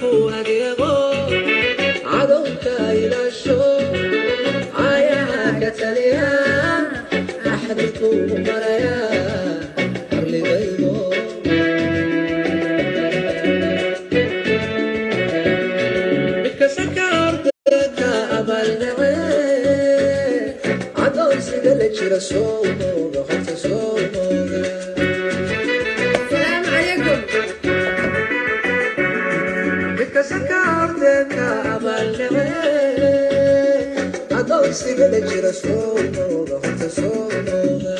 ku adeego cadowka ilaasho ayaha ka taliya axdku maraya arligaydo midkasaka ordeeka abaalnace cadowsiga la jira soo mooga horta soo mooga السلام عليكم midkasaka ordeeka abaalnace cadowsiga la jira soo mooga horta soo mooga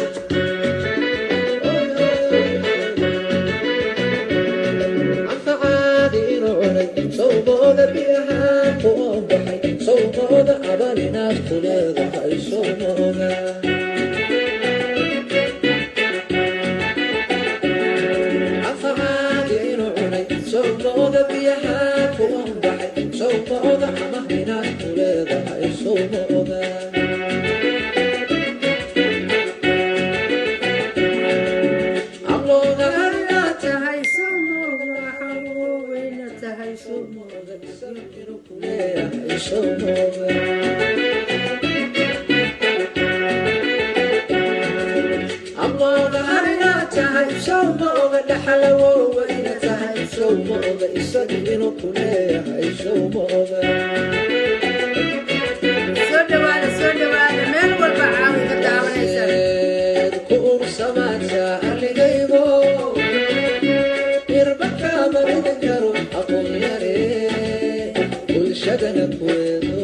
anfacaadi inuu cunay sawbooda biyaha ku oonbaxay sawbooda abal inaad ku leedahay sawmooga anfacaadi inuu cunay sawbooda biyaha ku oonbaxay sawbooda amah inaad ku leedahay sawmooga amlooga harinaad tahay sumooga waxaa weyna tahay sumooga leeyahay sawmooga amlooga harinaad tahay sawmooga dhaxalawowa ina tahay sawmooga isaga inuu ku leeyahay sawmooga soo dhawaada soo dhawaada meel walba caawi ka daawanaysa ku ursamaata arligaygo irbaka marin karo aqoon yare bulshadana kuweedo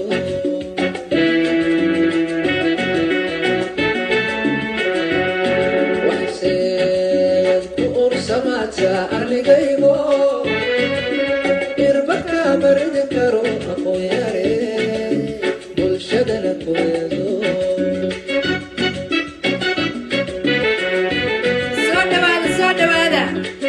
waxseed ku ursamaata arligaygo irbaka marin karo aqoon yare bulshadana kuweedo soo dhawaada soo dhawaada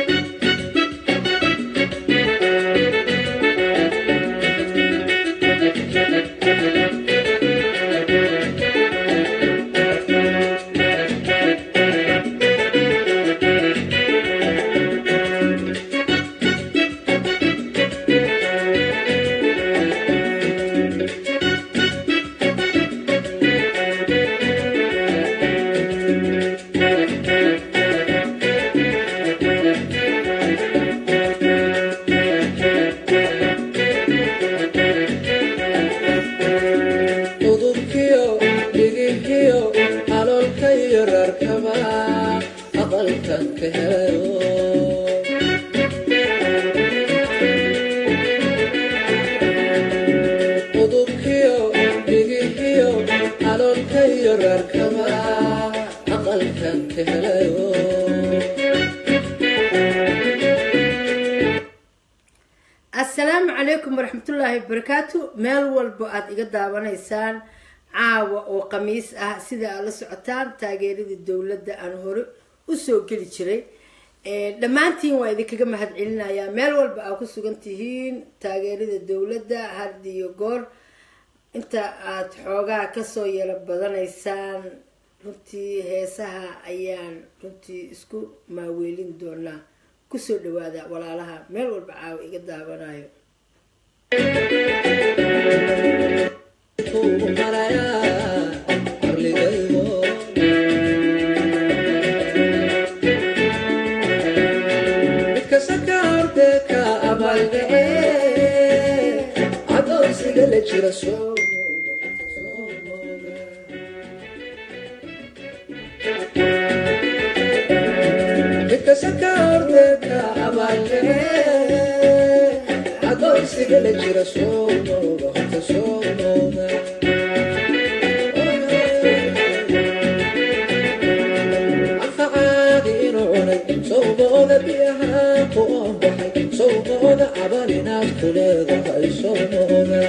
udubkiyo dhigihiyo aloolka iyo rarkaba aqalkan ka helayo udubkiyo dhigihiyo aloolka iyo rarkaba aqalkan ka helayo asalaamu calaykum waraxmatullaahi wabarakaatu meel walbo aad iga daawanaysaan caawa oo khamiis ah sida aad la socotaan taageeradii dowladda aan hore usoo geli jiray dhammaantiin waa idinkaga mahadcelinayaa meel walba aad ku sugan tihiin taageerada dowladda had iyo goor inta aad xoogaa kasoo yaro badanaysaan runtii heesaha ayaan runtii isku maaweelin doonaa kusoo dhawaada walaalaha meel walba caawa iga daawanayo kuu maraya arligaygo midkasaka ordeeka abaaldace cadowsiga la jira soo midkasaka ordeeka abaaldace cadowsiga la jira soo mooga horta soo mooga anfacaadi inuu cunay sawbooda biyaha ku oonbaxay sawbooda abal inaad ku leedahay sawmooga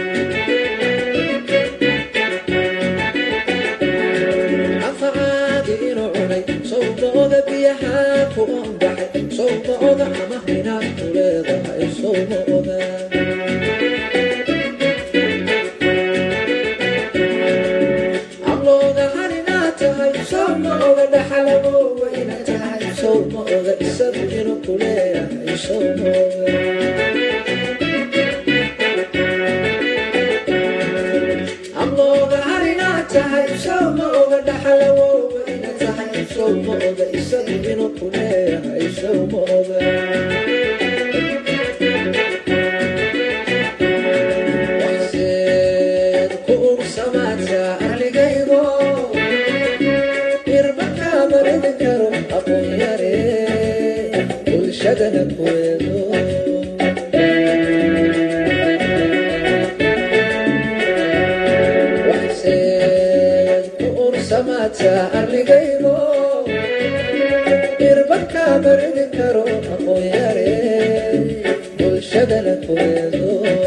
anfacaadi inuu cunay sawbooda biyaha ku oonbaxay sawbooda amah inaad ku leedahay sawmooga amlooga harinaad tahay sawmooga dhaxalawowa ina tahay sawmooga isagu inuu ku leeyahay sawmooga soomooga waxseed ku ursamaadka arligaygo irbakaa maridi karo aqoon yare bulshadana kuweedo waxseed ku ursamaadka arligaygo irbakaa maridi karo aqoon yare bulshadana kuweedo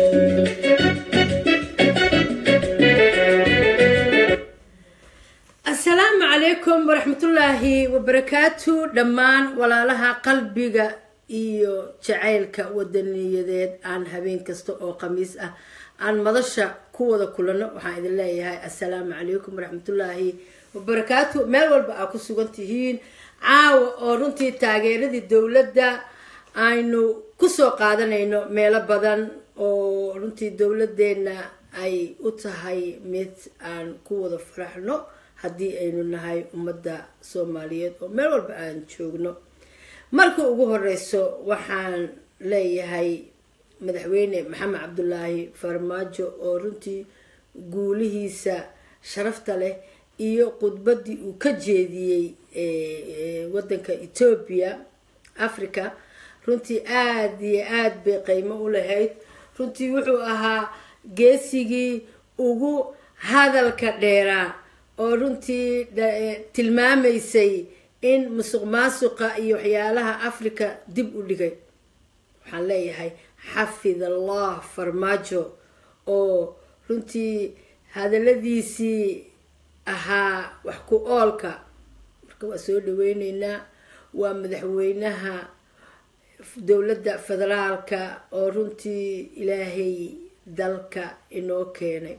asalaamu calaykum waraxmatullaahi wabarakaatu dhammaan walaalaha qalbiga iyo jacaylka wadaniyadeed aan habeen kasta oo khamiis ah aan madasha ku wada kulano waxaan idin leeyahay assalaamu calaykum waraxmatullaahi wabarakaatu meel walba aa ku sugan tihiin caawa oo runtii taageeradii dowladda aynu kusoo qaadanayno meelo badan oo runtii dowladeenna ay u tahay mid aan ku wada faraxno haddii aynu nahay ummadda soomaaliyeed oo meel walba aan joogno marka ugu horeyso waxaan leeyahay madaxweyne maxamed cabdulaahi farmaajo oo runtii guulihiisa sharafta leh iyo khudbaddii uu ka jeediyey wadanka etoobiya africa runtii aada iyo aada bay qiimo u lahayd runtii wuxuu ahaa geesigii ugu hadalka dheeraa oo runtii tilmaamaysay in musuq maasuqa iyo waxyaalaha africa dib u dhigay waxaan leeyahay xafid allah farmaajo oo runtii hadaladiisii ahaa wax ku oolka marka waa soo dhaweyneynaa waa madaxweynaha dowladda federaalka oo runtii ilaahay dalka inoo keenay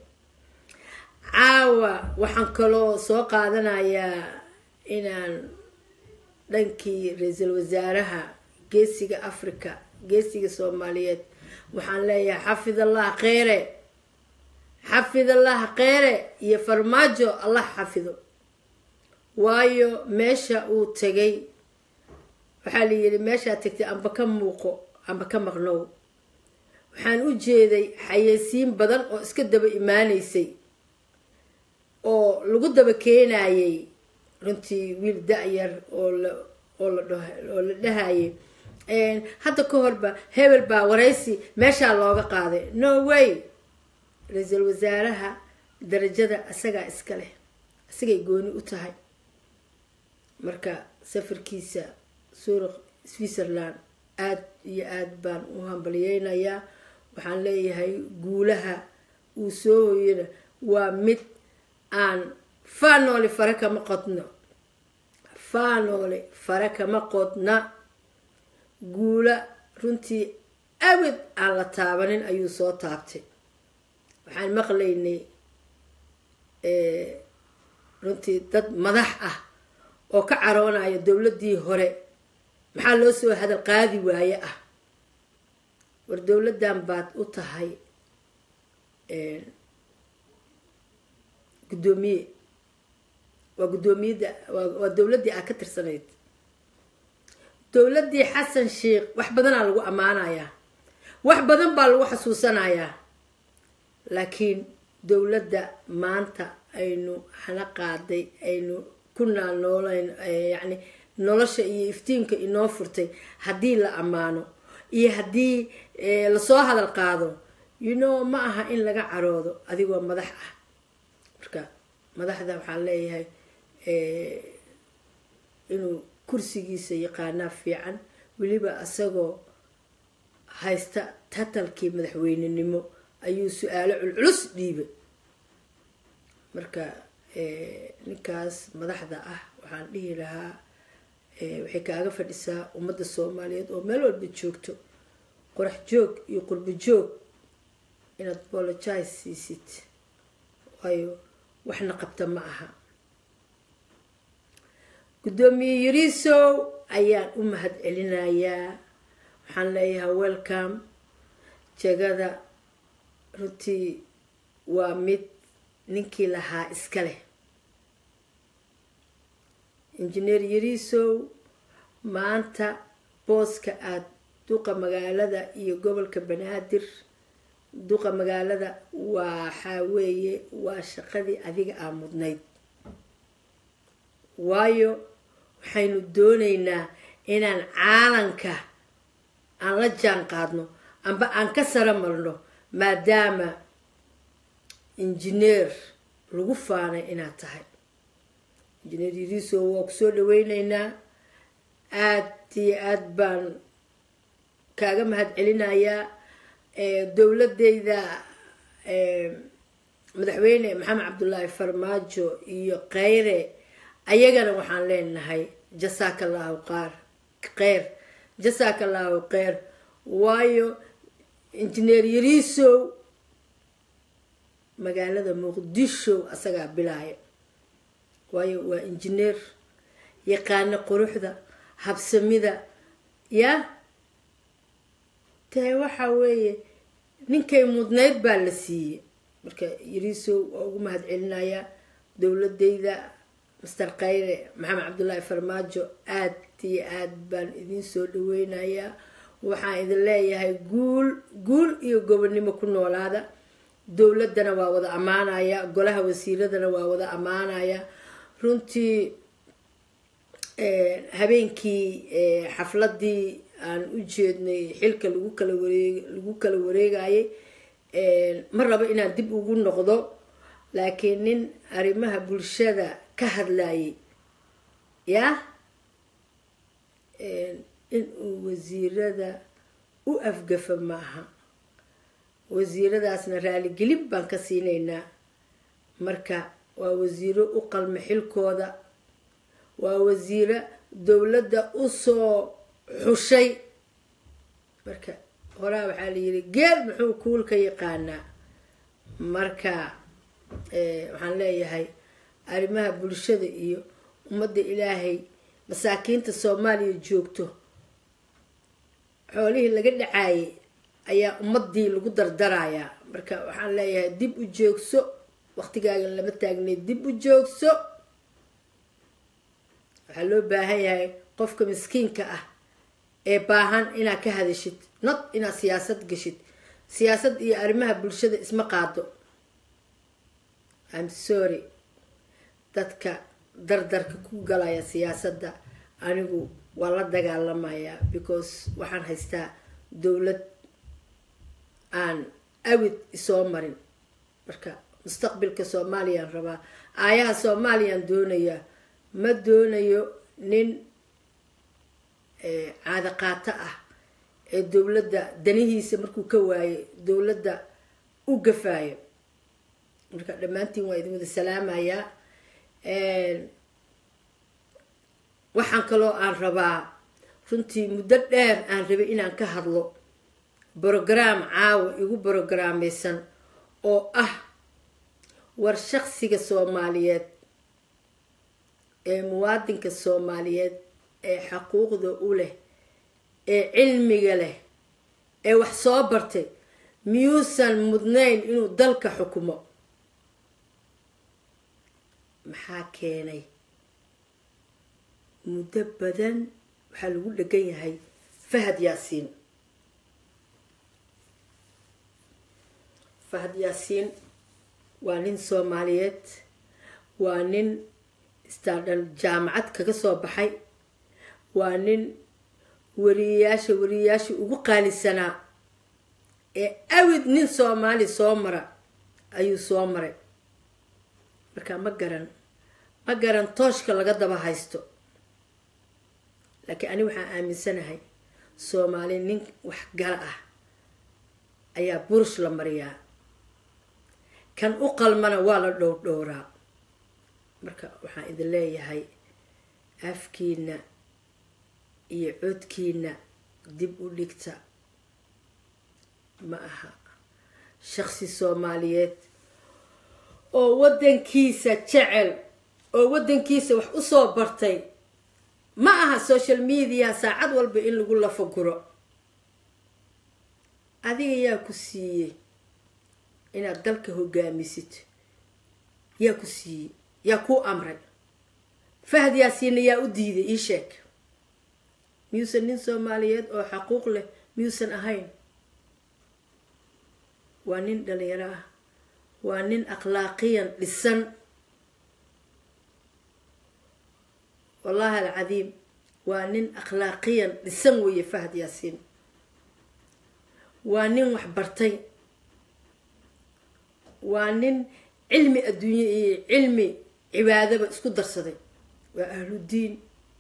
caawa waxaan kaloo soo qaadanayaa inaan dhankii ra-iisul wasaaraha geesiga africa geesiga soomaaliyeed waxaan leeyahay xafid allah kheyre xafid allah kheyre iyo farmaajo allah xafido waayo meesha uu tegay waxaa la yidhi meeshaa tegtay amba ka muuqo amba ka maqnow waxaan u jeeday xayeysiin badan oo iska daba imaaneysay oo lagu daba keenayay runtii wiil da-yar oo la oo la dh oo la dhahayay hadda ka horba hebel baa waraysi meeshaa looga qaaday no way ra-iisul wasaaraha darajada isagaa iska leh isagay gooni u tahay marka safarkiisa suuraq switzerland aada iyo aada baan u hambaliyeynayaa waxaan leeyahay guulaha uu soo hoyana waa mid aan faanoole fare kama qodno faanoole fare kama qodna guula runtii awed aan la taabanin ayuu soo taabtay waxaan maqlaynay runtii dad madax ah oo ka caroonayo dowladdii hore maxaa loo soo hadal qaadi waaye ah war dowladdan baad u tahay guddoomiye waa guddoomiyadda waa dowladdii aad ka tirsanayd dowladdii xasan sheikh wax badanaa lagu ammaanayaa wax badan baa lagu xasuusanayaa laakiin dowladda maanta aynu hana qaaday aynu ku naalnoolayn yacni nolosha iyo iftiinka inoo furtay haddii la ammaano iyo haddii lasoo hadal qaado you know ma aha in laga caroodo adigoo madax ah marka madaxda waxaan leeyahay inuu kursigiisa yaqaanaa fiican weliba isagoo haysta tatalkii madaxweynenimo ayuu su-aalo culculus dhiibay marka ninkaas madaxda ah waxaan dhihi lahaa waxay kaaga fadhisaa ummadda soomaaliyeed oo meel walba joogto qorax joog iyo qurbo joog inaad apologize siisid waayo waxna qabta ma aha guddoomiye yariisow ayaan u mahad celinayaa waxaan leeyahay welcome jegada runtii waa mid ninkii lahaa iska leh injineer yariisow maanta booska aada duqa magaalada iyo gobolka banaadir duqa magaalada waxaa weeye waa shaqadii adiga aa mudnayd waayo waxaynu doonaynaa inaan caalanka aan la jaan qaadno amba aan ka sara marno maadaama injineer lagu faanay inaad tahay injineer yariiso waa kusoo dhaweyneynaa aada iyo aada baan kaaga mahad celinayaa dowladeyda madaxweyne maxamed cabdullaahi farmaajo iyo kheyre ayagana waxaan leenahay jasaaka allahu qaar kheyr jasaaka allahu kheyr waayo injineer yariisow magaalada muqdisho asagaa bilaaya waayo waa injineer yaqaano quruxda habsamida ya dee waxa weeye ninkay mudnayd baa la siiyey marka yariisow waa ugu mahad celinayaa dowladeyda master khayre maxamed cabdullaahi farmaajo aad iyo aad baan idin soo dhaweynayaa waxaan idin leeyahay guul guul iyo gobonnimo ku noolaada dowladana waa wada ammaanaya golaha wasiiradana waa wada ammaanaya runtii habeenkii xafladii aan u jeednay xilka lagu kala wareeg lagu kala wareegayay ma rabo inaan dib ugu noqdo laakiin nin arrimaha bulshada ka hadlayay yah inuu wasiirada u afgafa maaha wasiiradaasna raaligelin baan ka siinaynaa marka waa wasiiro u qalma xilkooda waa wasiiro dowladda usoo xushay marka horaa waxaa la yiri geel muxuu kuul ka yaqaanaa marka waxaan leeyahay arrimaha bulshada iyo ummadda ilaahay masaakiinta soomaaliya joogto xoolihii laga dhacaayay ayaa ummadii lagu dardarayaa marka waxaan leeyahay dib u joogso waqtigaaga lama taagnay dib u joogso waxaa loo baahan yahay qofka miskiinka ah ee baahan inaad ka hadashid not inaad siyaasad gashid siyaasad iyo arrimaha bulshada isma qaado im sorry dadka dardarka ku galaya siyaasadda anigu waa la dagaalamayaa because waxaan haystaa dowlad aan awid isoo marin marka mustaqbilka soomaaliyaan rabaa aayaha soomaaliyaan doonayaa ma doonayo nin caado qaato ah ee dowladda danihiisa markuu ka waayay dowladda u gafaayo marka dhammaantiin waa idin wada salaamayaa waxaan kaloo aan rabaa runtii muddo dheer aan rabay inaan ka hadlo brograam caawa igu brogrameysan oo ah war shaqsiga soomaaliyeed ee muwaadinka soomaaliyeed ee xaquuqda u leh ee cilmiga leh ee wax soo bartay miyuusan mudnayn inuu dalka xukumo maxaa keenay muddo badan waxaa lagu dhegan yahay fahad yaasiin fahad yaasiin waa nin soomaaliyeed waa nin istaadhan jaamacad kaga soo baxay waa nin wariyayaasha wariyayaashii ugu qaalisanaa ee awid nin soomaali soo mara ayuu soo maray marka ma garan ma garan tooshka laga daba haysto laakiin ani waxaan aaminsanahay soomaali nin waxgala ah ayaa burush la mariyaa kan u qalmana waa la dhowrdhowraa marka waxaan idin leeyahay afkiina iyo codkiina dib u dhigta ma aha shaqsi soomaaliyeed oo waddankiisa jecel oo waddankiisa wax usoo bartay ma aha social media saacad walba in lagu lafaguro adiga yaa ku siiyey inaad dalka hogaamisid yaa ku siiyey yaa kuu amray fahad yaasiina yaa u diiday ii sheeg miyuusan nin soomaaliyeed oo xaquuq leh miyuusan ahayn waa nin dhalinyaro ah waa nin akhlaaqiyan dhisan wallahi alcadiim waa nin akhlaaqiyan dhisan weeye fahad yaasiin waa nin wax bartay waa nin cilmi adduunye iyo cilmi cibaadaba isku darsaday waa ahludiin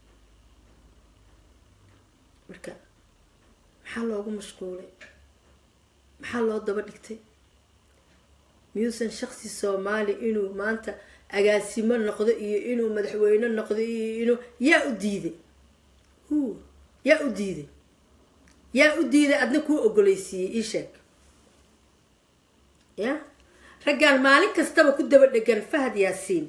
marka maxaa loogu mashquulay maxaa loo daba dhigtay miyuusan shaksi soomaali inuu maanta agaasimo noqdo iyo inuu madaxweyne noqdo iyo inuu yaa u diiday hu yaa u diiday yaa u diiday adna kuu ogoleysiiyey ii sheeg ya raggaan maalin kastaba ku daba dhegan fahad yaasiin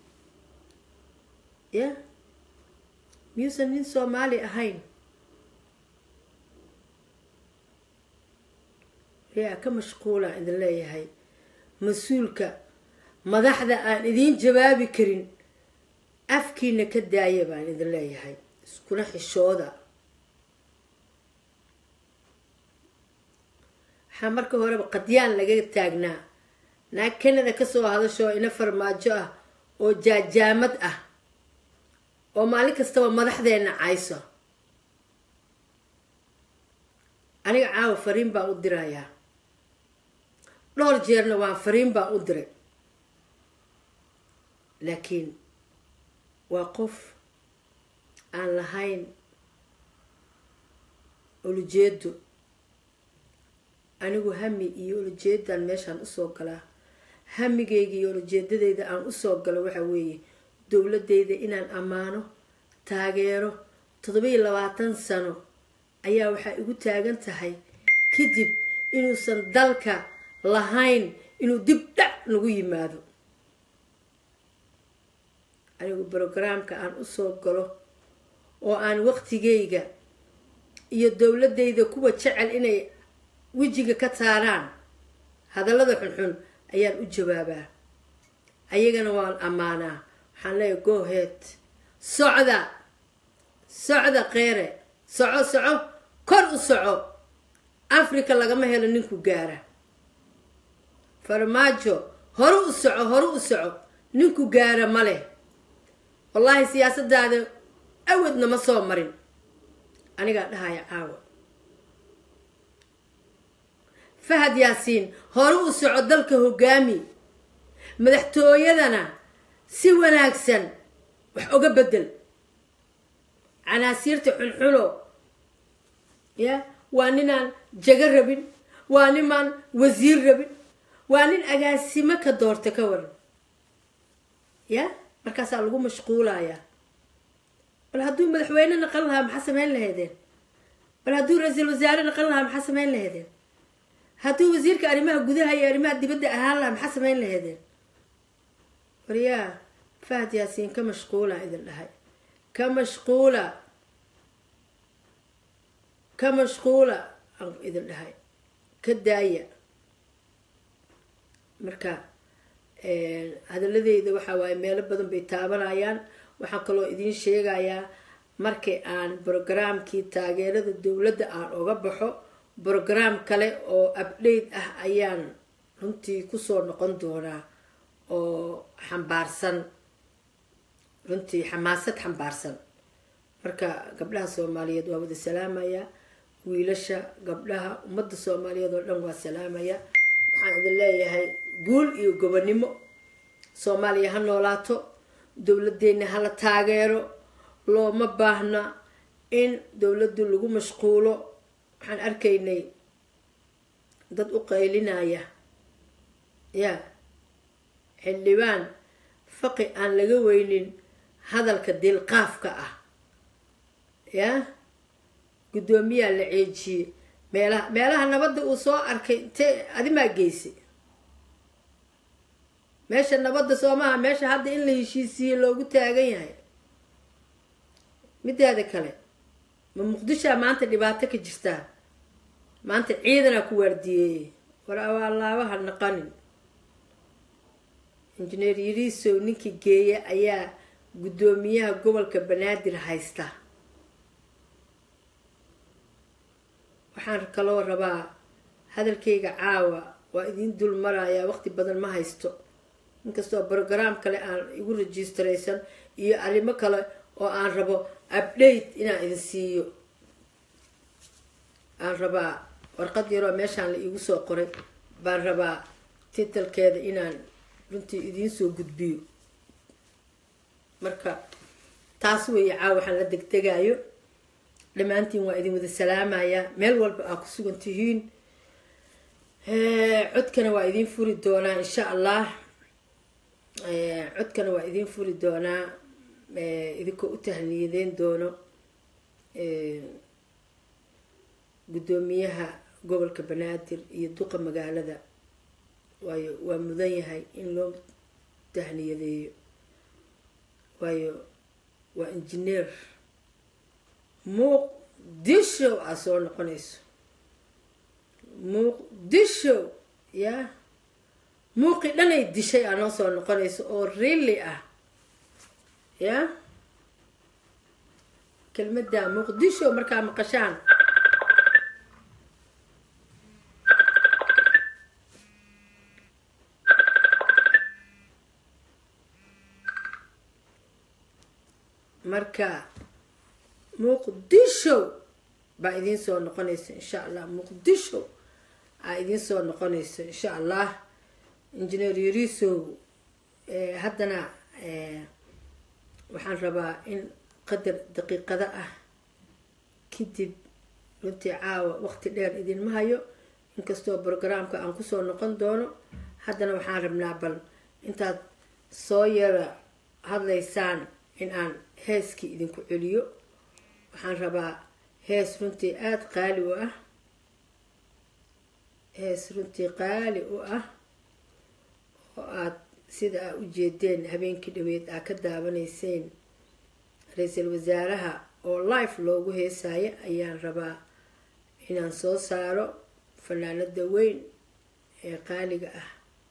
ya miyuusan nin soomaali ahayn yaa ka mashquulaan idin leeyahay mas-uulka madaxda aan idiin jawaabi karin afkiina ka daaya baan idin leeyahay iskuna xishooda waxaa marka horeba qadyaan laga taagnaa naag kanada kasoo hadashoo ina farmaajo ah oo jaajaamad ah oo maalin kastaba madaxdeena cayso aniga caawa fariin baan u dirayaa dhowr jeerna waan fariin baan u diray laakiin waa qof aan lahayn ulujeedo anigu hami iyo ulujeedaan meeshaan usoo galaa hamigayga iyo ulujeedadeyda aan usoo galo waxa weeye dowladeyda inaan ammaano taageero toddobiiyo labaatan sano ayaa waxaa igu taagan tahay kadib inuusan dalka lahayn inuu dib dhac nagu yimaado anigu brogaraamka aan usoo galo oo aan waqtigayga iyo dowladeyda kuwa jecel inay wejiga ka taaraan hadallada xunxun ayaan u jawaabaa ayagana waan ammaanaa waxaan leeyahay goheed socda socda keere soco soco kor u soco africa lagama helo ninku gaara farmaajo hore u soco hore u soco ninku gaara ma leh wallaahi siyaasadaada awadna ma soo marin anigaa dhahaya caawa fahad yaasiin hore u soco dalka hogaami madaxtooyadana si wanaagsan wax oga bedel canaasiirta xunxuno ya waa ninaan jago rabin waa ninaan wasiir rabin waa nin agaasimo ka doorta ka waran ya markaasaa lagu mashquulayaa bal hadduu madaxweyne naqan lahaa maxaa sameyn lahaydeen bal hadduu ra-iisul wasaare naqan lahaa maxaa sameyn lahaydeen hadduu wasiirka arrimaha gudaha iyo arrimaha dibadda ahaan lahaa maxaa sameyn lahaydeen waryaa fahad yaasiin ka mashquula idin dhahay ka mashquula ka mashquula aan idin dhahay ka daaya marka hadaladeyda waxaa waaye meelo badan bay taabanayaan waxaan kaloo idiin sheegayaa markii aan brogaraamkii taageerada dowladda aan oga baxo brograam kale oo update ah ayaan runtii kusoo noqon doonaa oo xambaarsan runtii xamaasad xambaarsan marka gabdhaha soomaaliyeed waa wada salaamaya wiilasha gabdhaha ummadda soomaaliyeed oo dhan waa salaamaya waxaan idin leeyahay guul iyo gobonimo soomaaliya ha noolaato dowladeenna hala taageero looma baahna in dowladdu lagu mashquulo waxaan arkaynay dad u qaylinaya ya xildhibaan faqi aan laga weynin hadalka dilqaafka ah ya guddoomiyaa la ceejiyey meelaha meelaha nabadda uu soo arkay intee adimaa geysay meesha nabadda soomaha meesha hadda in la heshiisiiye loogu taagan yahay mideeda kale ma muqdishoa maanta dhibaato ka jirtaa maanta ciidanaa ku waardiyeeyey war awaalaabaha naqanin injineer yariisow ninkii geeya ayaa guddoomiyaha gobolka banaadir haysta waxaan kaloo rabaa hadalkayga caawa waa idiin dul marayaa waqti badan ma haysto inkastoo brograam kale aan igu registraysan iyo arrimo kale oo aan rabo update inaan idin siiyo aan rabaa warqad yaroo meeshaan la iigu soo qoray baan rabaa titalkeeda inaan runtii idiin soo gudbiyo marka taas weeye caawa waxaan la degdegayo dhammaantiin waa idin wada salaamayaa meel walba aa ku sugan tihiin codkana waa idiin furi doonaa insha allah codkana waa idiin furi doonaa idinkoo u tahniyadeyn doono guddoomiyaha gobolka banaadir iyo duqa magaalada waayo waa mudan yahay in loo tahniyadeeyo waayo waa injineer muqdisho aa soo noqonayso muqdisho ya muuqi dhanay dishay aa noo soo noqonayso oo really ah ya kelmadda muqdisho markaa maqashaan marka muqdisho baa idiin soo noqonaysa insha allah muqdisho aa idiin soo noqonaysa insha allah engineer yarisow haddana waxaan rabaa in qadar daqiiqada ah kadib runtii caawa waqti dheer idinma hayo inkastoo brograamka aan kusoo noqon doono haddana waxaan rabnaa bal intaad soo yara hadlaysaan in aan heeskii idinku celiyo waxaan rabaa hees runtii aada qaali u ah hees runtii qaali u ah oo aada sida aa u jeedeen habeenkii dhaweed aa ka daawanayseen ra-iisul wasaaraha oo life loogu heesaayo ayaan rabaa inaan soo saaro fanaanada weyn ee qaaliga ah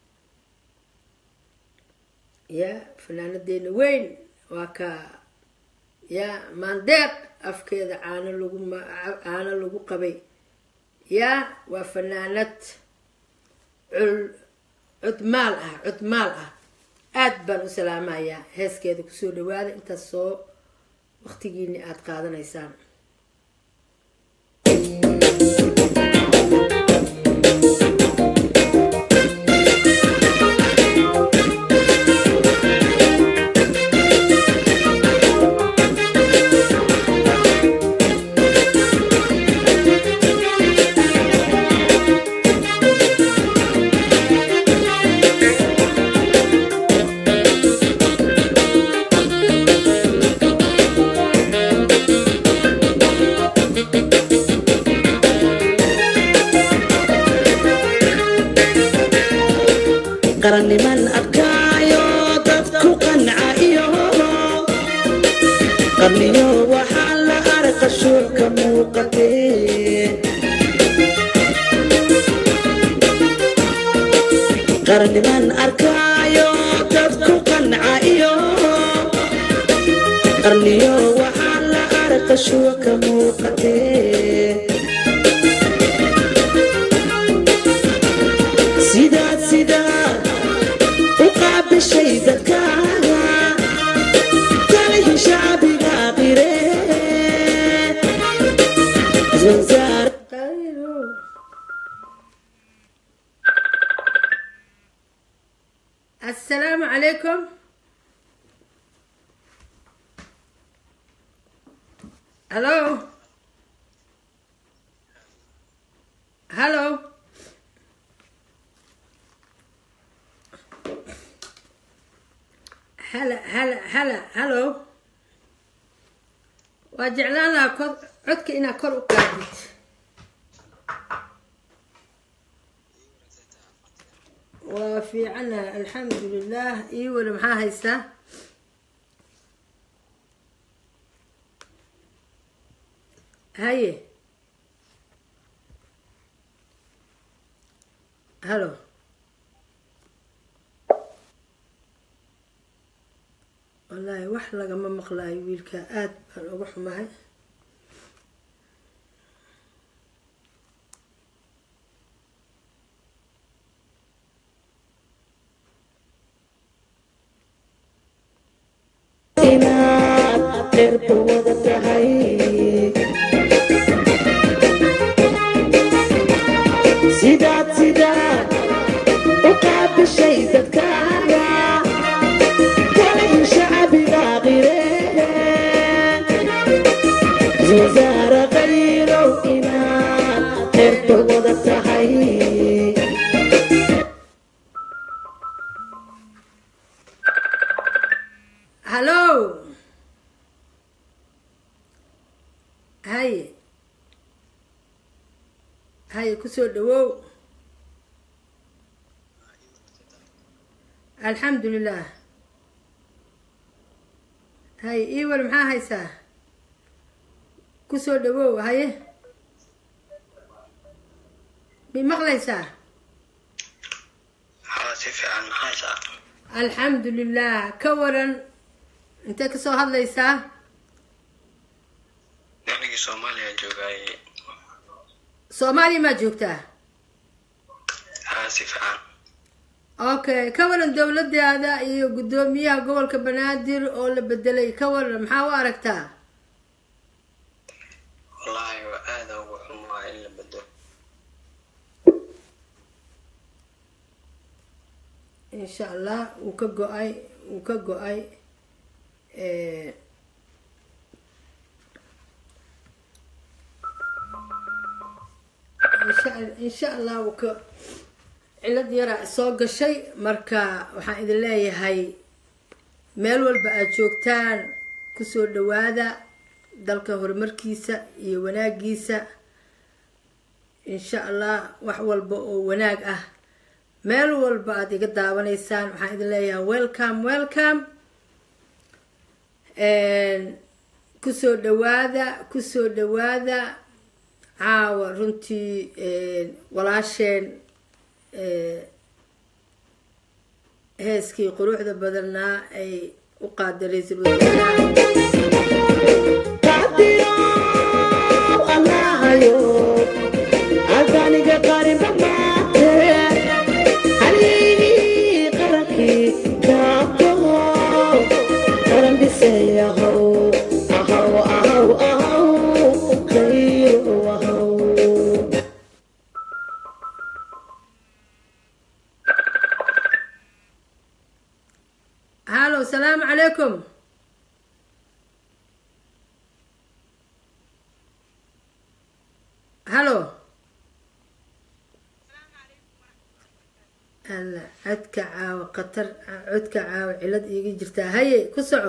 ya fanaanadeena weyn waa ka ya maandeeq afkeeda caano lagu caano lagu qabay ya waa fanaanad cul cudmaal ah cudmaal ah aada baan u salaamayaa heeskeeda kusoo dhawaada intaas soo waqtigiini aada qaadanaysaan qaranniman adkaayo dadku qanca iyo qarniyo waxaa la arka shuurka muuqatee qaranniman arkaayo dadku qanca iyo qarniyo waxaa la arka shuurka muuqatee sidaad sidaad u qaabishay dadkaaga talihi shacbiga qire iswansaar assalaamu calaykum hallo hallo hala hala hala hallo waa jeclaan lahaa kor codka inaad kor u qaadid waa fiicana alxamdu lilah ii weli maxaa haysaa haye hallo wallaahi wax lagama maqlaayo wiilka aada baan uga xumahay qeyrba wada tahay sidaad sidaad u qaabishay dadkaaga kalayn shacabiga qireen wasaare qayrow inaad qeyrba wada tahay hallo haye haye kusoo dhawow alxamdu lilah haye iwal maxaa haysaa kusoo dhawow haye mi maqlaysaa haa si fiican maxaysaa alxamdu lilah ka waran intee kasoo hadlaysaa anigii soomaaliya joogaaye soomaaliya maa joogtaa haa si fiican okay ka waran dowladaada iyo guddoomiyaha gobolka banaadir oo la bedelay ka waran maxaa u aragtaa wallaahi waa aada ugu xumaa in la bedelo insha allah wuu ka go-ay wuu ka go-ay insha insha allah wuu ka cilad yaraa soo gashay marka waxaan idin leeyahay meel walba aad joogtaan kusoo dhawaada dalka horumarkiisa iyo wanaagiisa insha allah wax walba oo wanaag ah meel walba aad iga daawanaysaan waxaan idin leeyahay welcome welcome kusoo dhawaada kusoo dhawaada caawa runtii walaasheen heeskii quruxda badannaa ay u qaaday ra-iisul wasaaraha qadirow allahayo adaniga qarinba maate haligii qarankii gaabtaho qaran dhisayahow ahaw ahaw ahaw khayro ahaw hallo salaamu calaykum hallo alla codka caawa khatar codka caawa cilad iiga jirtaa haye ku soco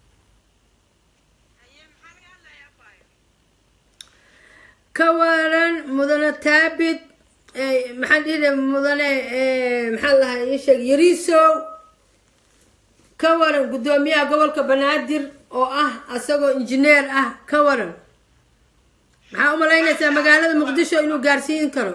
ka waran mudane taabid maxaan dhihi mudane maxaa lahaa ii sheeg yariisow ka waran guddoomiyaha gobolka banaadir oo ah asagoo injineer ah ka waran maxaa u malaynaysaa magaalada muqdisho inuu gaarsiin karo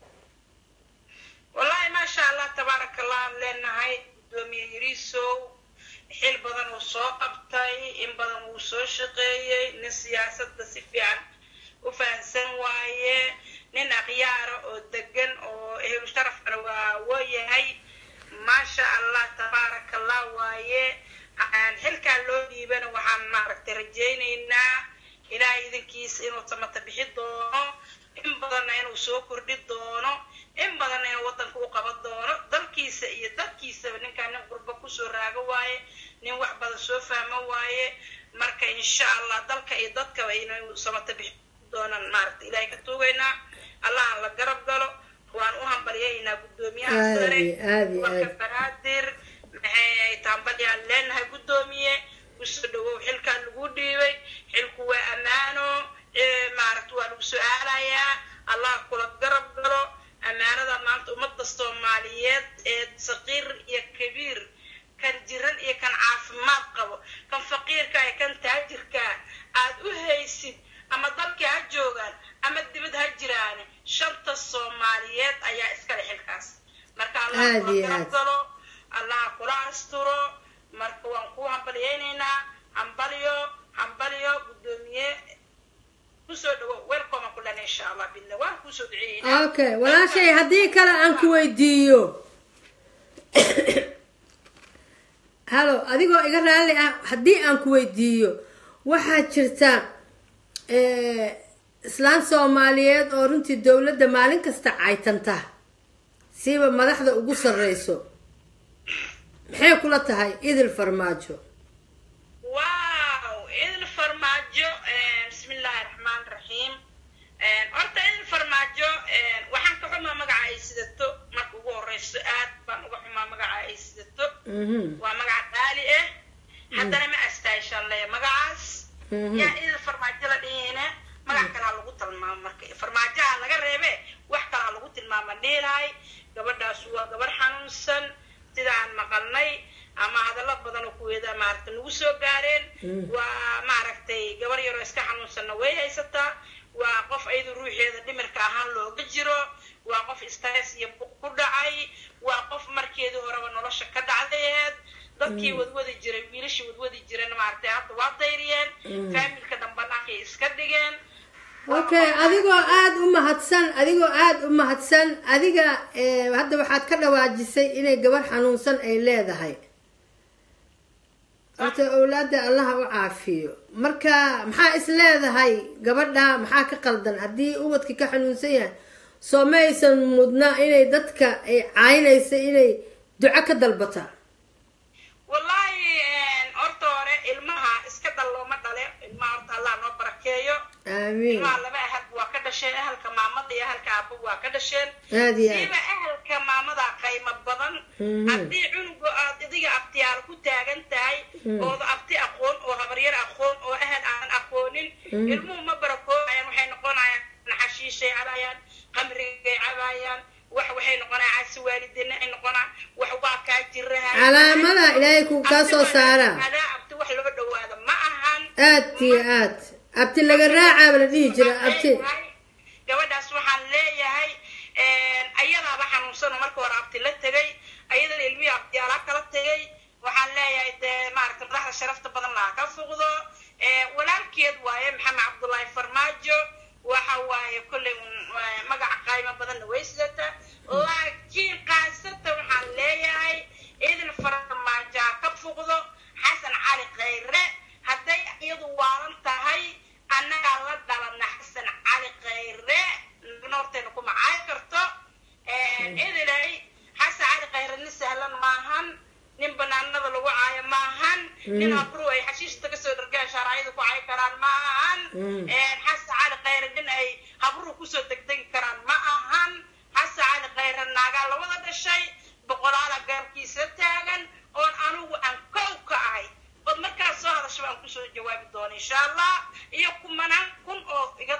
wallaahi maasha allah tabaaraka allah aan leenahay guddoomiye yariisow xil badan uu soo qabtay in badan wuu soo shaqeeyey nin siyaasadda si fiican u fahansan waaye nin akhyaara oo degan oo ehlu sharafkana waa waayahay maasha allah tabaaraka allah waaye xilkaa loo dhiibana waxaan maaragtay rajaynaynaa ilaahay idinkiisa inuu samata bixi doono in badanna inuu soo kordhi doono in badanna inuu waddanka u qaban doono dalkiisa iyo dadkiisaba ninkaan nin qurbo kusoo raago waaye nin wax badan soo fahmo waaye marka insha allah dalka iyo dadkaba inuu samata bixi doonaan maaragta ilaahay ka tuugaynaa allahan la garab galo waan u hambalyaynaa guddoomiyaha Aad sare iyo aad iyo gobolka aad. banaadir maxay taambalyaan leenahay guddoomiye kusoo dhawow xilkaa lagu dhiibay xilku waa ammaano ee maaragta waa lagu su-aalayaa allah kula garab galo ammaanada maanta ummadda soomaaliyeed ee saqiir iyo kabiir kan jiran iyo kan caafimaad qabo kan faqiirka iyo kan taajirka aad u haysid ama dalkii ha joogaan ama dibad ha jiraan shanta soomaaliyeed ayaa iskale xilkaas marka allah Aad kula iyo garab aad. galo allah kula asturo marka waan ku hambalyaynaynaa hambalyo hambalyo guddoomiye kusoo dhawo welcome aan ku lena insha allah bidna waan kusoo duceeyeynaa okay walaashay haddii kale aan ku weydiiyo hallo adigoo iga raalli ah haddii aan ku weydiiyo waxaa jirta eh, islaan soomaaliyeed oo runtii dowladda maalin kasta caytanta siiba madaxda ugu sarreyso maxay kula tahay idil farmaajo wow idil farmaajo eh, bismillaahi raxmaan raxiim Eh, horta idil farmaajo eh, waxaan ka xumaa magaca ay sidato marka ugu horeyso aad baan uga xumaa magaca ay sidato Mhm, waa magaca qaali ah haddana ma astaashaan leeya magacaas mhm. yaa idil farmaajo la dhihina magac kalaa lagu tilmaamo marka farmaajaha laga reebe wax kalaa lagu tilmaama dhiilahay gabadhaas waa gabarh xanuunsan sida aan maqalnay ama hadallo badan oo kuweeda maaragtay nagu soo gaareen waa maaragtay gabar yaroo iska xanuunsanna way haysataa waa qof iyadu ruuxeeda dhimirka ahaan looga jiro waa qof stress iyo buq ku dhacay waa qof markeedii horeba nolosha ka dhacdayeed dadkii wadwadi jiray wiilashii wadwadi jirana maaragtay hadda waa dayriyeen faamilka dambanaakay iska dhigeen okay adigoo aada u mahadsan adigoo aada u mahadsan adiga eh, hadda waxaad ka dhawaajisay inay gabar xanuunsan ay leedahay horta owlaada allaha u caafiyo marka maxaa is leedahay gabadha maxaa ka qaldan haddii ubadki ka xanuunsan yahay soo ma aysan mudna inay dadka ay caynaysa inay duco ka dalbata wallaahi horta hore ilmaha iska dal looma dhale ilmaha horta allah noo barakeeyo aamiin ilmaha laba ahal waa ka dhasheen ahalka maamada iyo ahalka aabba waa ka dhasheen aad iyo aad siiba ahalka maamada qaymo badan Mhm. haddii cunuga aad idiga abtiyaal ku taagan tahay ooda abti aqoon oo habaryar aqoon oo ahal aan aqoonin ilmuhu ma barakoobayaan waxay noqonayaan xashiishay cabayaan qamrigay cabayaan wax waxay noqonayaan caasi waalidina ay noqonaan wax waa kaa jiraha calaamada ilaahay ku kaa soo saara adaa abti wax loo dhawaado ma ahan aad iyo aad abti laga raacaaba la dhihi jira abti gabadhaas waxaan leeyahay ayadaaba xanuunsan oo marka hore abti la tegay ayadana ilmihii abtiyaalaa kala tegay waxaan leeyahay dee maaragta madaxda sharafta badan laha ka fuqdo walaalkeed waaye maxamed cabdullaahi farmaajo waxa waaye kolley un magaca qaaymo badanna way sidata laakiin qaasata waxaan leeyahay idin farmaajo ha ka fuqdo xasan cali khayre hadday iyadu waalan tahay annagaa la dhalana xasan cali khayre noorteena ku macaayi karto idilay xasan cali khayre nin sahlan maahan nin banaanada lagu caayo maahan nin abru ay xashiishta kasoo dhargaan shaaracyada ku caayi karaan ma ahan xasan cali khayre nin ay habruhu kusoo degdegi karaan ma ahan xasan cali khayre naagaa lawada dhashay boqolaala gaarkiisa taagan oon anigu aan kow ka ahay ood markaas soo hadasha baan kusoo jawaabi doona insha allah iyo kumanaan kun oo iga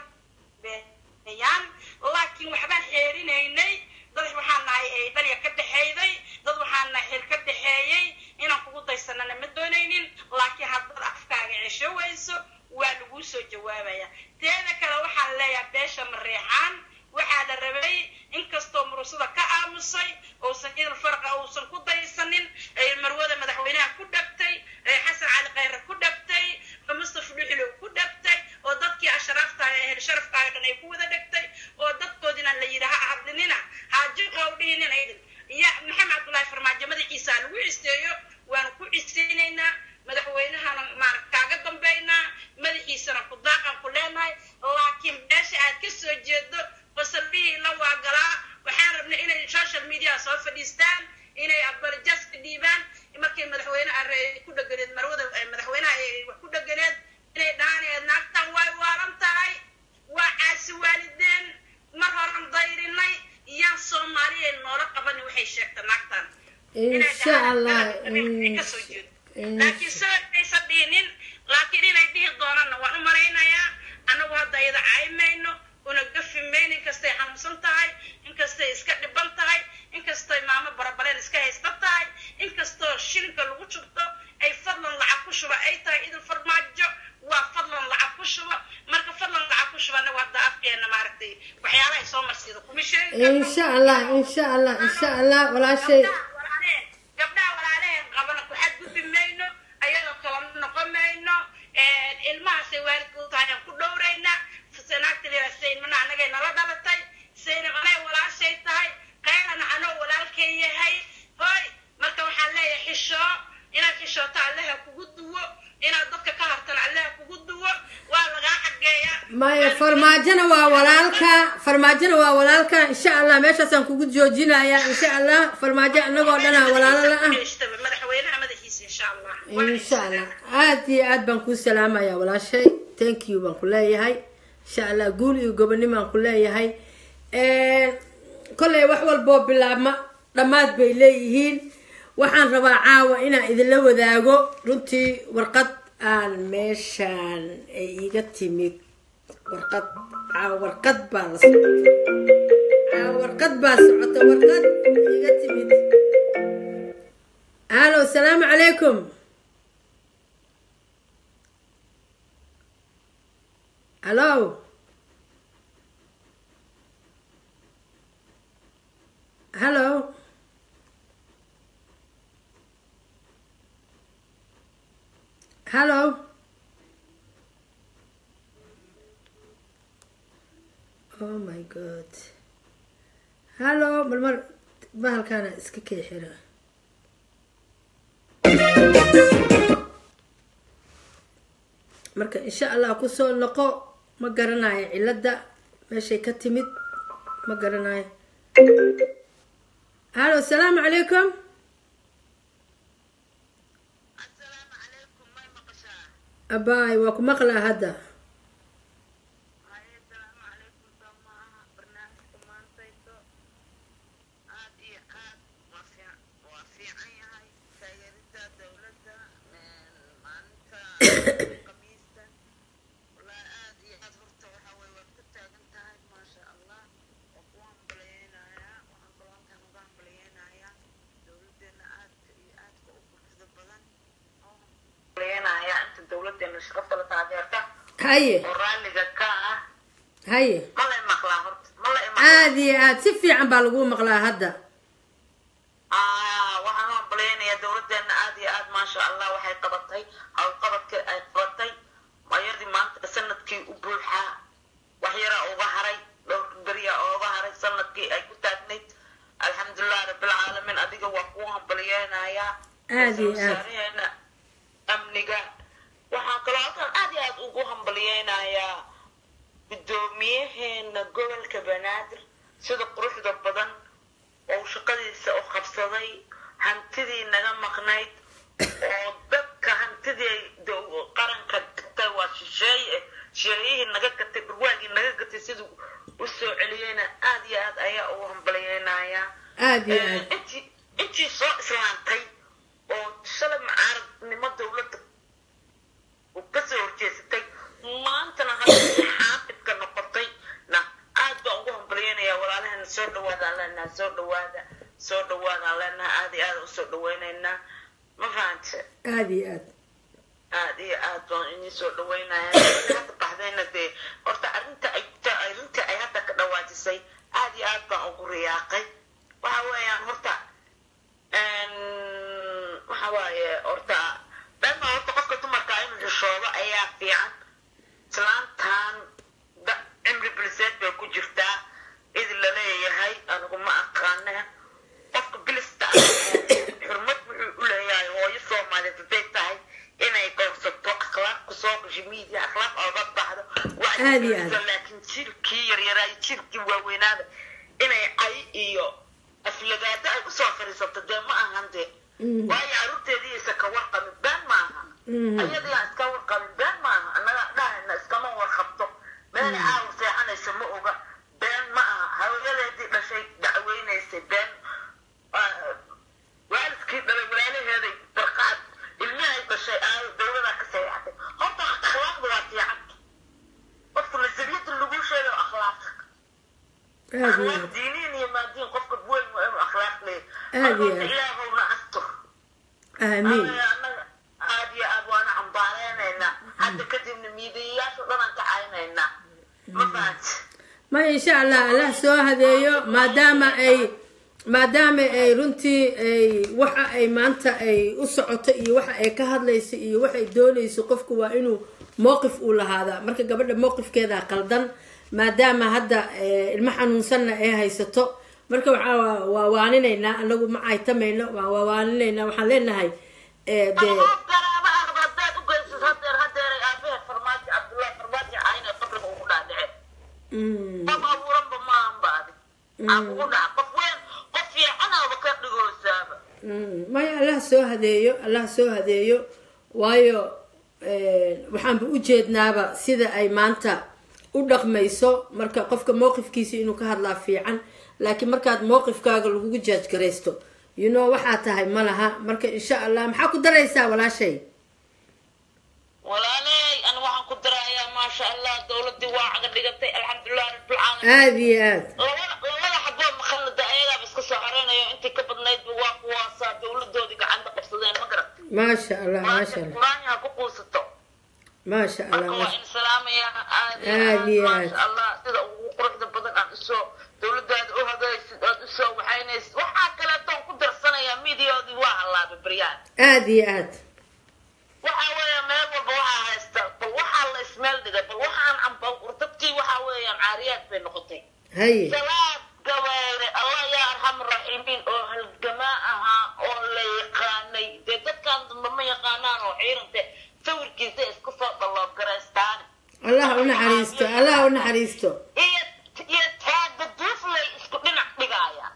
beeyaan laakiin waxbaan xeerinaynay dad waxaan nahay ay dhalya ka dhexeyday dad waxaan nahay xil ka dhexeeyey inaan kugu daysanana ma doonaynin laakiin haddaad afkaaga cesho wayso waa laguu soo jawaabaya teeda kale waxaan leeyahay beesha mareexaan waxaa la rabay inkastoo murusada ka aamusay uusan idil farqa uusan ku daysanin ay marwada madaxweynaha ku dhabtay ay xasan cali khayre ku dhabtay oo mustafa dhuxilow ku dhabtay oo dadkii ashraafta ee hel sharafka dhan ay ku wada dhegtay oo dadkoodina la yidhi ha hadlinina haajiqa u dhihinina idin ya maxamed cabdullaahi farmaajo madaxiisa ha lagu cisteeyo waanu ku cisteynaynaa madaxweynahana maarag kaaga dambaynaa madaxiisana ku daaqan ku leenahay laakiin beesha aad ka soo jeedo fasalbihii la waagalaa waxaan rabnay inay social media soo fadhiistaan inay abalajas ka dhiibaan markay madaxweyne ku dhaganeed marwada madaxweynaha ay wax ku dhaganeed inay dhahaan naagtan way waalan tahay waa caasi waalideen mar horan dayrinay iyaan soomaaliya noola qabanin waxay sheegta naagtan insha allah kasoo jeedo laakiin soo aysan dhihinin laakiin inay dhihi doonanna waan u malaynayaa annagu hadda iyada caymayno una gafi mayno inkastay xanuunsan tahay inkastay iska dhiban tahay inkastay maamo barabaleen iska haysta tahay inkastoo shilinka lagu shubto ay fadlan lacag ku shuba ay tahay idin farmaajo waa fadlan lacag ku shuba marka fadlan lacag ku shubana waa hadda afkeena maaragtay waxyaalahay soo marsiida kuma sheegi karno. insha allah insha allah insha allah walaashay Gabdhaha walaalaheen- gabdhaha walaalaheen qabana ku xadgudbi mayno ayadoo kala noqon mayno ilmahaasay waalidka u tahay aan ku dhowrayna sanaagtaleeda saynmana annagay nala dhalatay saynab anay walaashay tahay qaylana anoo walaalkay yahay hoy marka waxaan leeyahay xishoo inaad xishooto allaha kugu duwo inaad dadka ka hartana allaha kugu maya farmaajona waa walaalka farmaajona waa walaalka insha allah meeshaasaan kugu joojinaya insha allah farmaajo anagoo dhanaa walaalo la ah madaxweynaha madaxiisa insha allah insha allah aad iyo aad baan kuu salaamaya walaashay thank you baan ku leeyahay insha allah guul iyo gobonimo aan ku leeyahay kolley wax walboo bilaabma dhammaad bay leeyihiin waxaan rabaa caawa inaan idinla wadaago runtii warqad aan meeshaan ay iiga timid warqad caawa warqad baa la socota caawa warqad baa socota warqad iiga timid halo asalaamu calaykum hallo hallo hallo oh my god hallo marmar bahalkaana iska kee xira marka insha allah kusoo noqo ma garanayo cilada meeshay ka timid ma garanayo halo asalaamu calaykum abaay waa ku maqlaa hadda dowladeena shaqafta la taageerta haye oo raalliga ka ah haye ma la imaqlaa horta ma la aad iyo aad si fiican baa lagu maqlaa hadda waxaan u hambaleynayaa dowladeena aad iyo aad maasha allah waxay qabatay howlqabadka ay qabatay mayadii maanta sanadkii u buuxaa wax yara uga haray dhowrka beriya ooga haray sanadkii ay ku taagnayd alxamdulilah rabbilcaalamiin adiga waa kuu hambaliyeynayaa Aad iyo aad. wasaaraheena amniga waxaan kaloo halkan aad iyo aad ugu hambaliyeynayaa guddoomiyaheena gobolka banaadir sida quruxda badan oo shaqadiisa u qabsaday hantidii naga maqnayd oo dadka hantidii dow- qaranka gatay waa shisheeye shisheeyihii naga gatay barwaagii naga gatay siduu u soo celiyeyna aad iyo aad ayaa ugu hambaliyeynayaa aad iyo aad intii intii soo islaantay oo shalay mucaaradnimo dowladda uu kasoo horjeesatay maantana hadda xaafidka noqotay na aad baan ugu hambalyeynaya walaalahana soo dhawaadaan leenaha soo dhawaada soo dhawaadaan leenaha aad iyo aad usoo dhaweynaynaa ma fahante aad iyo aad aad iyo aad baan idin soo dhaweynaya hadda baxdayna dee horta arrinta ay arrinta ay hadda ka dhawaajisay aad iyo aad baan ugu riyaaqay waxa weeyaan horta waxa waaye horta dhanna horta qofka dumarka inuu xishoodo ayaa fiican islaantan da- cimri biliseed bay ku jirtaa cid la leeyahay anigu ma aqaane qofka bilista ah xurmad wuxuu u leeyahay hooyo soomaaliyeed hadday tahay inay goorsato akhlaaq kusoo gasho miidiya akhlaaq ooga baxdo Aad iyo aad. laakiin jirkii yaryaraa iyo jirkii waaweynaada inay cay iyo aflagaado ay usoo fariisato dee ma ahan dee waayo caruurteedii isa ka warqabin been maaha ayadii aan iska warqabin been maaha annaga dhahayna iskama warqabto meel caawa seexanaysa ma oga been ma aha hawladeedii dhashay dacweynaysay been ah, waalidkii dhalay walaalaheeday barqaad ilmihay dhashay aayo dowladaa ka seexatay horta akhlaaqda waa fiican qofka nasariyada lagu sheegayo akhlaaq aad iyo akhlaaq aad diiniin iyo maadiin qofka weyn waa inuu akhlaaq leeyahay Aad iyo Marka aad. ilaahowna astur aamiin annaga aad iyo aad waana cambaareynayna hadda kadibna miidiyayaasha dhan aan ka caynaynaa ma fahanti ma insha allah allah soo hadeeyo maadaama ay maadaama ay runtii ay waxa ay maanta ay u socoto iyo waxa ay ka hadlayso iyo waxay doonayso qofku waa inuu mowqif uu lahaadaa marka gabadha mowqifkeeda qaldan maadaama hadda eh, ilmo xanuunsanna ay haysato marka waxaa waa- waa waaninaynaa anagu ma caytamayno waa waa waaninaynaa waxaan leenahay eh, dee garaaba aqda haddaad u geysid hadeer hadeeray aabaheed farmaajo cabdullahi farmaajo cayna qabriga ugu qof abuuranba maahan ba adi aan kugu dhaca qof weyn qof fiicanaaba ka dhigoosaaba maya allah soo hadeeyo allah soo hadeeyo waayo waxaanba u jeednaaba sida ay maanta u dhaqmayso marka qofka mowqifkiisa inuu ka hadlaa fiican laakiin markaad mowqifkaaga lagugu jaajgaraysto you know waxaa tahay ma laha marka insha allah maxaa ku daraysaa walaashay walaaley ani waxaan ku darayaa maasha allah dowladii waa caga dhigatay alxamdulilah rabbilcaalamiin aada iyo aad labada labada xaboo maqalada ayagaaba iska soo xareynayo intii ka badnaydba waa kuwaasaa dowladoodii gacanta qabsadeen ma garat maasha allah maasha maanta allah quraanyaha ku quusato maasha allah marka waa maasha in salaamaya aad Aad iyo aad. maasha allah sida ugu quruxda badan aad usoo dowladaada u hagaysid aad usoo waxaynaysid waxaa kaleetoon ku darsanayaa midiyaoodii waa hallaabay baryaan aada iyo aad waxa weeya meel walba waxaa haysta bal waxaa la ismeel dhigay bal waxaan amba dadkii waxa weeyaan caariyaad bay noqotay haye salaad gabeere allah yaa arxam raxiimiin oo halgamaa ahaa oo la yaqaanay dee dadkan dambe ma yaqaanaan oo ciirante sawirkiisa isku soo dhaloogaraystaan allah u naxariisto allah u naxariisto iyo iyo taaga duuflay isku dhinac dhigaayaan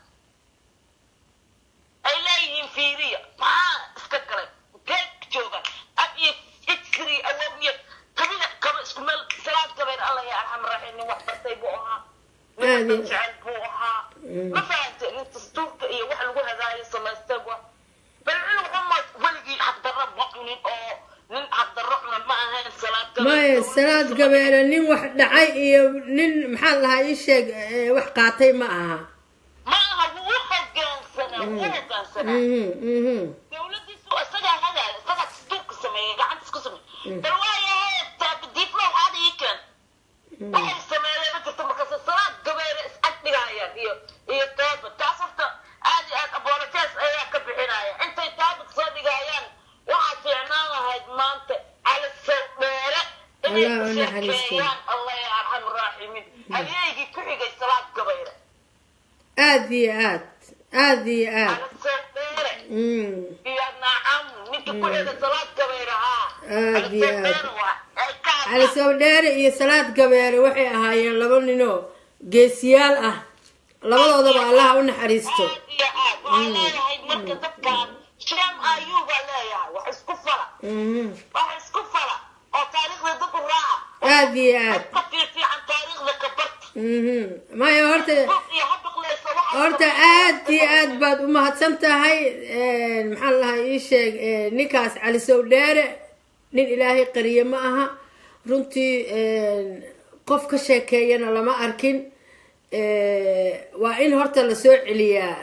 ay leeyihiin fiiriya maxaa iska galay geed joogan ab iyo iskri awow iyo tabiga qaba isku meel salaad gabeer allah yaa arxam raxiim nin wax bartay buu ahaa nin Aad iyo- dad jecel buu ahaa ma fahante nin dastuurka iyo wax lagu hadaayo samaystay wa bal cunug xuma weligii xaqdarro ma cunin oo nin xaqdarro cuna ma ahayn salaad gabeer maya salaad gabeele nin wax dhacay iyo nin maxaa lahaa ii sheeg eh, wax qaatay ma aha ma aha wuu hogaansanaa wuu hogaansanaa mhm mhm dowladiisu isagaa hagaaya isagaa dastuurka sameeyey gacantiis ku sameeyey bal waayahay taabadiiflow aada ii keen waxay sameeyeen ma jirto markaase salaad gabeere is ag dhigayaan iyo iyo taaba taas horta aad iyo aad abolojes ayaa ka bixinaya intay taabad soo dhigayaan waxaa fiicnaan lahayd maanta cala sow dheere inay Allah ku u naxariisto. sheekeeyaan allah ya arxam raaximiin hadeegii ku xigay salaad gabeere aada iyo aad aada iyo aad cala sow dheere mm iyo nacam ninka ku xigay salaad gabeere haa Aad iyo Cala aad. Sow Dheere waa. Ay ka cali sawdheere iyo salaad gabeere waxay ahaayeen laba ninoo geesiyaal ah labadoodaba allah u naxariisto aad iyo aad waxaa leeyahay marka dadkan sham ayuu baa leeyahay wax isku fala mhm wax isku fala oo taariikhda dad u raaca aada iyo aad ka fiifiican taariikhda ka barta mhm maya horta buuq iyo habiqleysa waxa horta aad iyo aad baad u mahadsan tahay maxaa lahaa ii sheeg eh, ninkaas cali sawdheere nin ilaahay qariye ma aha runtii qof ka sheekeeyana lama arkin Eh, waa in horta lasoo celiyaa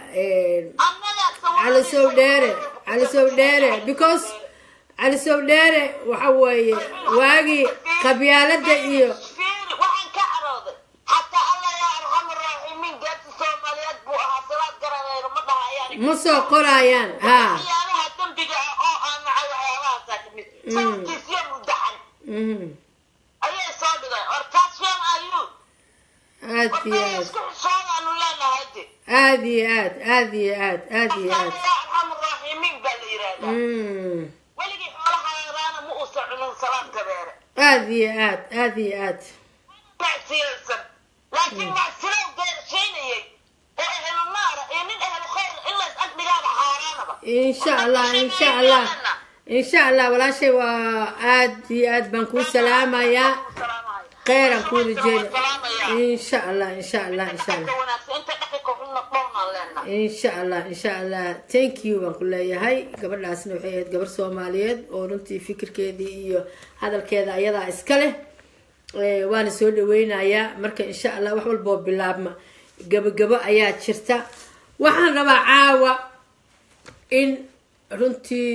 cali sawdheere cali sawdheere because cali sawdheere waxa weeye waagii qabyaalada iyo fiiri waxaan ka carooday xataa allah yaa arxamu raaximiin geerta soomaaliyeed buu ahaa salaad garanayno ma dhahayaan ma soo qorayaan ha waxyaalaha dembiga ah oo aan nacay waxyaalahaasa kamid sawirkiisiyo muddaxan Mhm. ayay soo dhigay warkaas sheen ayuu aad iyo warkay aad isku xisoodaanu leenahay de aad iyo aad aad iyo aad aad iyo allah aad yaa arxamu raaximiin baa la yidhaahdaa Mm. weligii xoolaha yaraana ma uusan cunin salaad gabeere aad iyo aad aad iyo aad macsiyaysan laakiin macsilow geershaynayay oo ehlu naara iyo nin ehlu khayr in lays ag dhigaaba xaaraanaba insha allah insha allah insha allah walaashay waa aad iyo aad baan kuu salaamayaa kheyran kuu rajeena insha allah insha allah insha allah inta dhaqanka xunna dhowrnaan leenahay insha allah insha allah thank you baan ku leeyahay gabadhaasna waxay ahayd gabar soomaaliyeed oo runtii fikirkeedii iyo hadalkeeda ayadaa iska leh Eh, waana soo dhaweynayaa marka insha allah wax walboo bilaabma gabagabo ayaa jirta waxaan rabaa caawa in runtii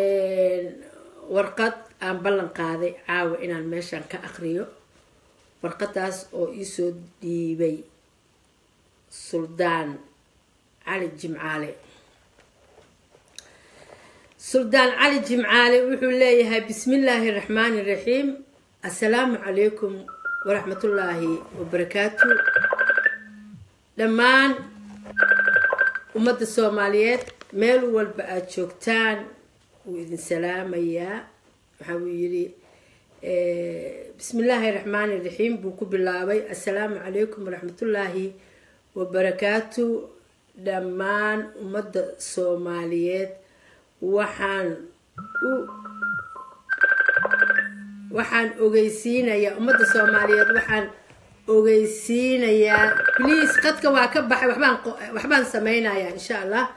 warqad aan ballan qaaday caawa inaan meeshan ka aqriyo warqadaas oo iisoo dhiibay suldaan cali jimcaale suldaan cali jimcaale wuxuu leeyahay bismi illaahi raxmaani raxiim assalaamu calaykum waraxmatullaahi wabarakaatu dhammaan ummadda soomaaliyeed meel walba aada joogtaan wuu idin salaamayaa waxa uu yidhi bismi illaahi raxmaani raxiim buu ku bilaabay assalaamu calaykum waraxmatullaahi wabarakaatu dhammaan ummadda soomaaliyeed waxaan u waxaan ogeysiinayaa ummadda soomaaliyeed waxaan ogeysiinayaa please qadka waa ka baxay waxbaan waxbaan sameynayaa insha allah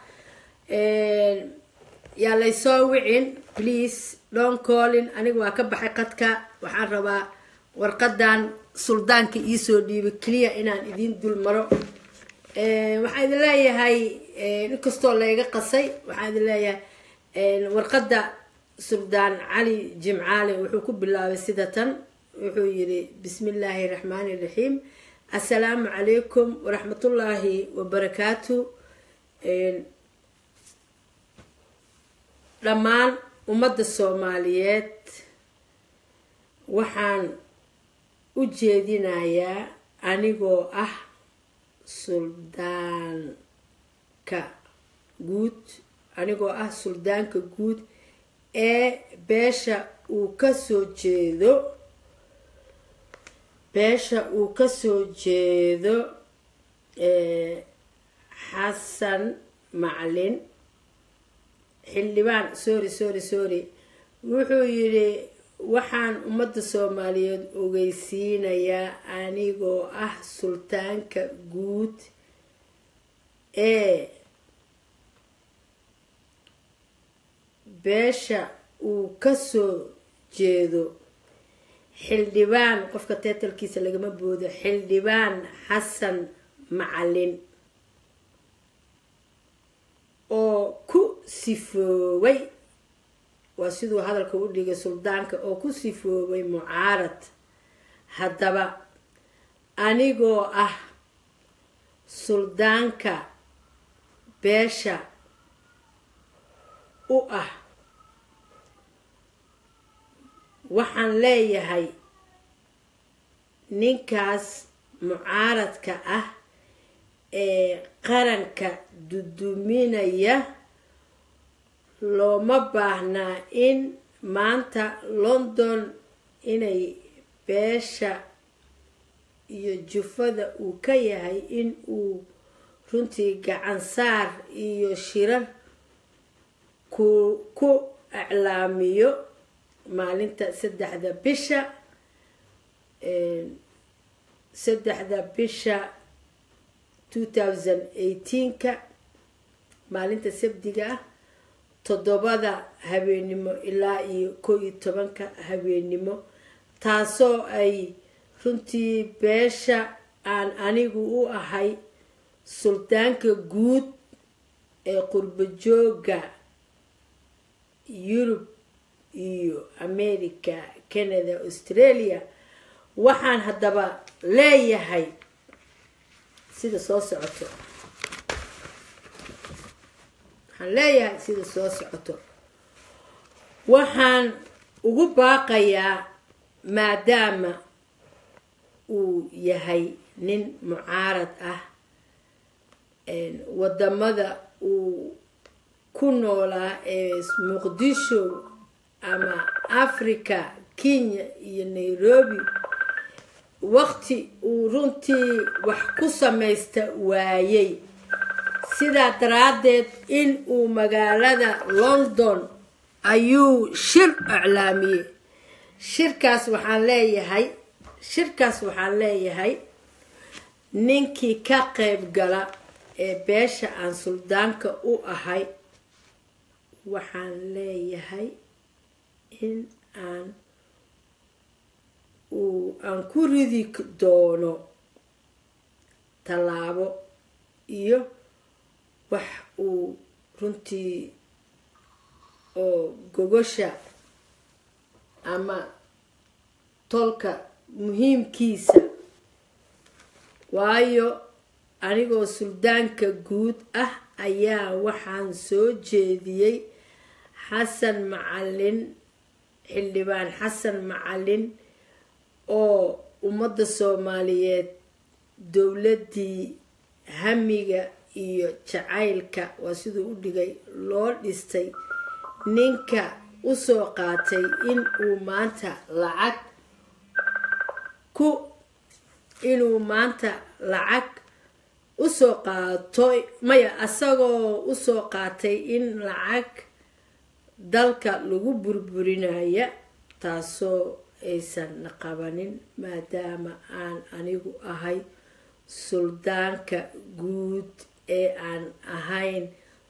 yaa laysoo wicin please don collin aniga waa ka baxay qadka waxaan rabaa warqadan suldaanka iisoo dhiibay keliya inaan idiin dul maro waxaan idin leeyahay inkastoo layga qasay waxaan idin leeyahay warqadda suldaan cali jimcaale wuxuu ku bilaabay sida tan wuxuu yidhi bismi illaahi raxmaani raxiim assalaamu calaykum waraxmatullaahi wabarakaatu dhammaan ummadda soomaaliyeed waxaan u jeedinayaa anigoo ah suldaanka guud anigoo ah suldaanka guud ee beesha uu kasoo jeedo beesha uu kasoo jeedo xasan maclin xildhibaan sorry sorry sorry wuxuu yidhi waxaan ummadda soomaaliyeed ogeysiinayaa anigoo ah sultaanka guud ee beesha uu kasoo jeedo xildhibaan qofka teetalkiisa lagama boodo xildhibaan xasan macalin oo ku sifoobay waa siduu hadalka u dhigay suldaanka oo ku sifoobay mucaarad haddaba anigoo ah suldaanka beesha u ah waxaan leeyahay ninkaas mucaaradka ah ee qaranka duduminaya looma baahnaa in maanta london inay beesha iyo jufada uu ka yahay in uu runtii gacansaar iyo shirar ku ku iclaamiyo maalinta saddexda bisha saddexda bisha two thousand eighteenka maalinta sabdiga ah toddobada habeenimo ilaa iyo kow iyo tobanka habeenimo taasoo ay runtii beesha aan anigu u ahay suldaanka guud ee qurbo jooga yurub iyo america canada australia waxaan haddaba leeyahay sida soo socoto waxaan leeyahay sida soo socoto waxaan ugu baaqayaa maadaama uu yahay nin mucaarad ah wadamada uu ku noolaa ee muqdisho ama africa kenya iyo nairobi waqti uu runtii wax ku samaysta waayey sidaa daraaddeed in uu magaalada london ayuu shir iclaamiyey shirkaas waxaan leeyahay shirkaas waxaan leeyahay ninkii ka qayb gala ee beesha aan suldaanka u ahay waxaan leeyahay in aan uu aan ku ridi doono tallaabo iyo wax uu runtii oo gogosha ama tolka muhiimkiisa waayo anigoo suldaanka guud ah ayaa waxaan soo jeediyey xasan macalin xildhibaan xasan macalin oo ummadda soomaaliyeed dowladdii hamiga iyo jacaylka waa siduu u dhigay loo dhistay ninka usoo qaatay in uu maanta lacag ku inuu maanta lacag usoo qaatoy maya asagoo usoo qaatay in lacag dalka lagu burburinaya taasoo aysan qabanin maadaama aan anigu ahay suldaanka guud ee aan ahayn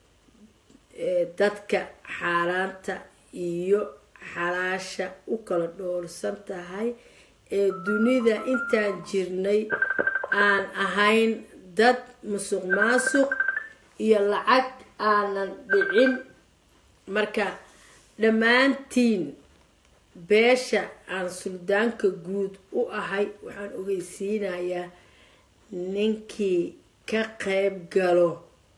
dadka xaaraanta iyo xalaasha u kala dhoorsan tahay ee dunida intaan jirnay aan ahayn dad musuq maasuq iyo lacag aanan dhicin marka dhammaantiin beesha aan suldaanka guud u ahay waxaan ogeysiinayaa ninkii ka qayb galo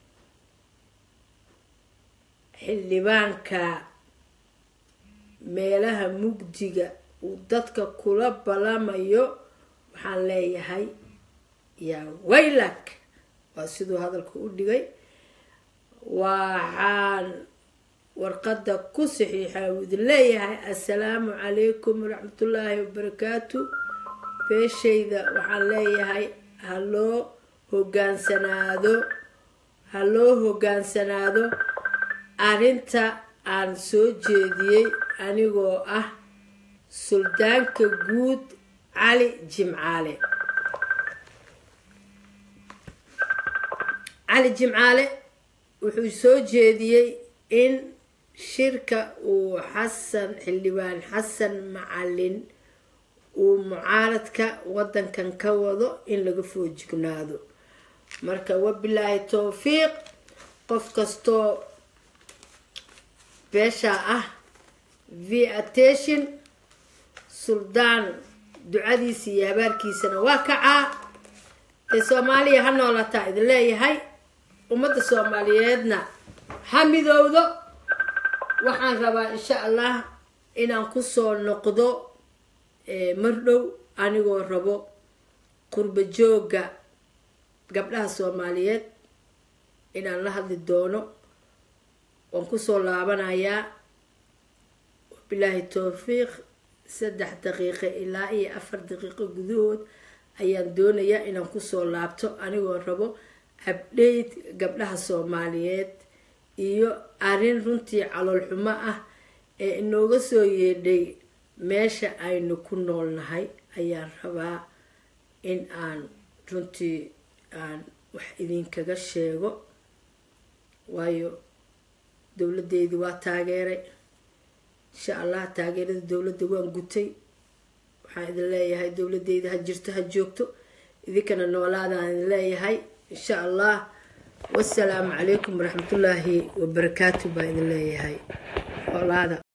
xildhibaanka meelaha mugdiga uu dadka kula ballamayo waxaan leeyahay yaa waylak waa siduu hadalka u dhigay waxaan warqadda ku saxiixa uu idin leeyahay assalaamu calaykum waraxmatullaahi wabarakaatu beeshayda waxaan leeyahay ha loo hogaansanaado ha loo hogaansanaado arrinta aan soo jeediyey anigoo ah suldaanka guud cali jimcaale cali jimcaale wuxuu soo jeediyey in shirka uu xasan xildhibaan xasan macalin uu mucaaradka wadankan ka wado in laga foojignaado marka wabilaahi towfiiq qof kastoo beeshaa ah v attention suldaan ducadiisa iyo habaarkiisana waa kacaa ee soomaaliya ha noolataa idin leeyahay ummadda soomaaliyeedna ha midowdo waxaan rabaa insha allah inaan kusoo noqdo mar dhow anigoo rabo qurba joogga gabdhaha soomaaliyeed inaan la hadli doono waan kusoo laabanayaa wabilaahi towfiiq saddex daqiiqo ilaa iyo afar daqiiqo gudahood ayaan doonayaa inaan kusoo laabto anigoo rabo abdheyt gabdhaha soomaaliyeed iyo arrin runtii caloolxumo ah ee inooga soo yeedhay meesha aynu ku noolnahay ayaan rabaa in aan runtii aan wax idinkaga sheego waayo dowladdeydii waa taageeray insha allah taageerada dowladda waan gutay waxaan idin leeyahay dowladeyda ha jirto ha joogto idinkana noolaadaan idin leeyahay insha allah wasalaamu calaykum waraxmatullaahi wabarakaatu baa idin leeyahay noolaada